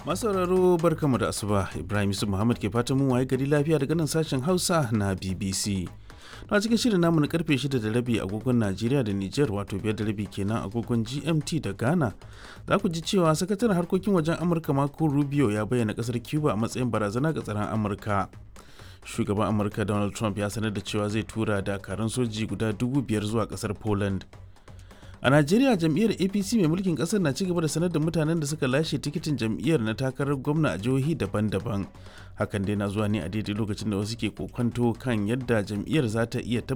masauraro barkamu da asuba ibrahim yusuf muhammad ke fatan mun waye gari lafiya daga nan sashen hausa na bbc na cikin shirin namu na karfe 6 da rabi agogon najeriya da niger wato biyar da rabi kenan agogon gmt da ghana za ku ji cewa sakataren harkokin wajen amurka marco rubio ya bayyana kasar cuba a matsayin barazana ga tsaron amurka shugaban amurka donald trump ya sanar da cewa zai tura dakarun soji guda dubu biyar zuwa kasar poland a najeriya jam'iyyar apc mai mulkin kasar na cigaba da sanar da mutanen da suka lashe tikitin jam'iyyar na takarar gwamna a jihohi daban-daban hakan dai na zuwa ne a daidai lokacin da wasu ke kokonto kan yadda jam'iyyar za ta iya